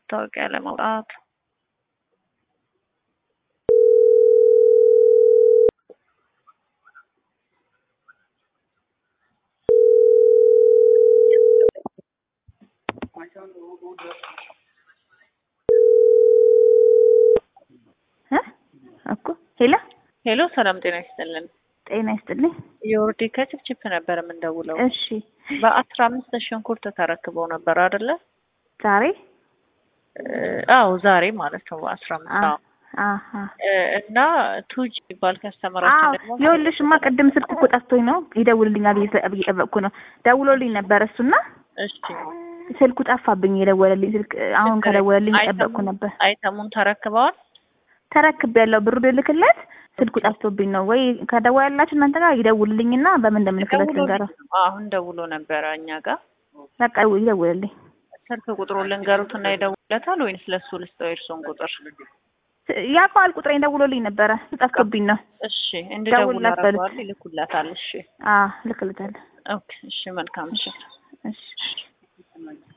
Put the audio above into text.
መታወቂያ ለማውጣት እኮ ሄሎ ሄሎ፣ ሰላም ጤና ይስጥልን። ጤና ይስጥልኝ። የወርዴ ከችፕችፕ ነበር የምንደውለው። እሺ በአስራ አምስት ሽንኩርት ተረክበው ነበር አይደለ? ዛሬ አዎ ዛሬ ማለት ነው በአስራ አምስት አዎ አሀ እና ቱጅ የሚባል ከስተመራችን ደግሞ ይኸውልሽማ ቅድም ስልክ እኮ ጠፍቶኝ ነው ይደውልልኛል ብዬ እየጠበቅኩ ነው። ደውሎልኝ ነበር እሱና እሺ ስልኩ ጠፋብኝ። የደወለልኝ ስልክ አሁን ከደወለልኝ እየጠበቅኩ ነበር። አይተሙን ተረክበዋል። ተረክቤያለሁ። ብሩ ልልክለት ስልኩ ጠፍቶብኝ ነው። ወይ ከደወላላችሁ እናንተ ጋር ይደውልልኝና በምን እንደምልክለት ልንገረው። አሁን ደውሎ ነበረ እኛ ጋር። በቃ ይደውልልኝ። ስልክ ቁጥሩን ልንገሩትና ይደውለታል ወይንስ ለሱ ልስጠው የእርሶን ቁጥር? ያውቀዋል ቁጥሬን ደውሎልኝ ነበረ ጠፍቶብኝ ነው። እሺ እንድደውል ደውልላት በሉት። አደርገዋለሁ። ይልኩላታል። እሺ አዎ ልክልታለሁ። ኦኬ። እሺ መልካም እሺ እሺ